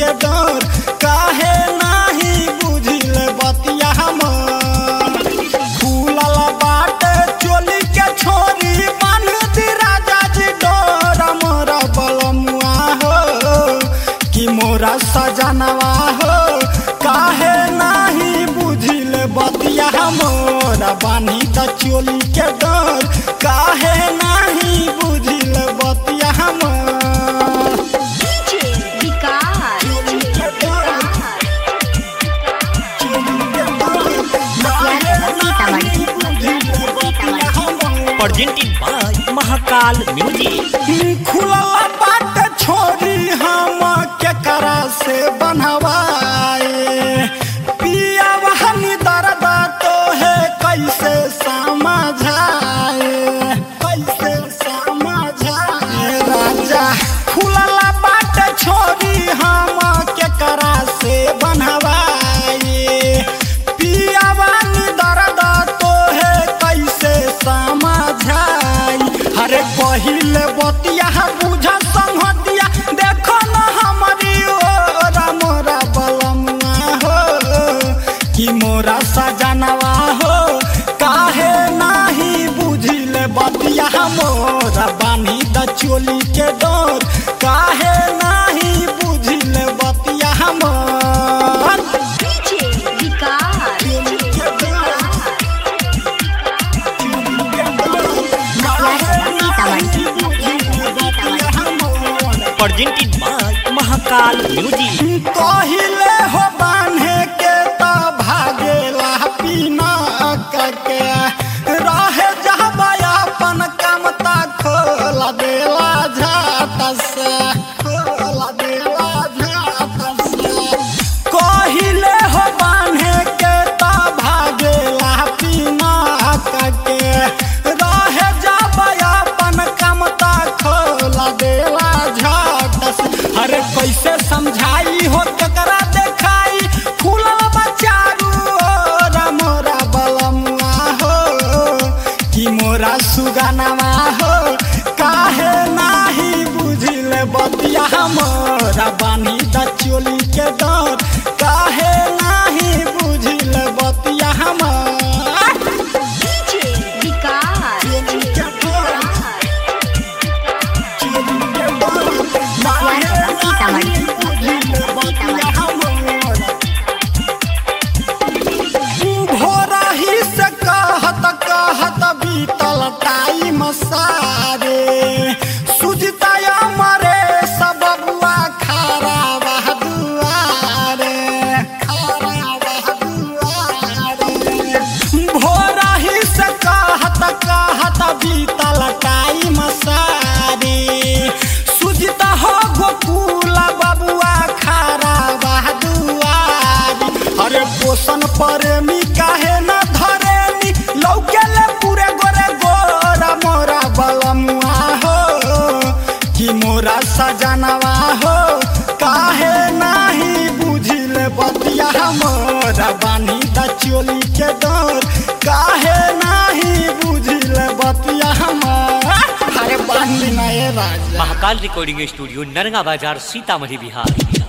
के डर काहे नाही बुझिल बतिया हमर फूलल बाटे चोली के छोरी बांध दी राजा जी डोर मोरा बलमुआ हो कि मोरा सजनवा हो काहे नाही बुझिल बतिया मोरा बानी त चोली के डर काहे नाही बुझिल बतिया हमर DJ Vikas presented by Mahakal Music. खुलल बाट छोरी हम केकरा से बनवाए पिया बहनी दर्द तो है कैसे समझाए कैसे समझाए राजा खुलल बाट छोरी हम केकरा से बनवाए पिया बहनी दर्द तो है कैसे समझाई अरे पहिले बतिया बुझा संहतिया देखो न हमारी ओर मोरा बलमुआ हो कि मोरा सजनवा हो काहे नाही बुझिल बतिया मोरा बानी द चोली के डोर काहे नाही बुझिल बतिया हमर DJ Vikas Presented by Mahakal Music. कहिले हो बान्हे के त भागेला पीना के रहे जहबा अपन काम त खोला देला झाट से खोला देला झाट से कहिले हो बान्हे के त भागेला पीना के रहे जहबा अपन काम त खोला देला झाट से अरे कैसे समझाई हो ककरा देखाई फूलल बचारू ओरा मोरा बलमुआ हो कि मोरा सुगनवा हो काहे नाही बुझिल बतिया मोरा बानी द चोली के डर काहे नाही बुझिल बतिया हमर डीजे विकास भोरही से कहत कहत बीतल टाइम सारे सुजता मरे सब बुआ खारा बहदुआरे खारा बहदुआरे भोरही से कहत कहत बीतल टाइम सारे सुजता हो गोकुल बबुआ खारा बहदुआरी अरे पोषण प्रेमी काहे न धरेनी लौकेले पूरे गोरे गोरा मोरा बलमुआ हो कि मोरा सजनवा हो काहे नाही बुझिल बतिया मोरा बानी द चोली के डर काहे नाही बुझिल बतिया हमर अरे बांधी ना ये राजा महाकाल रिकॉर्डिंग स्टूडियो नरगा बाजार सीतामढ़ी बिहार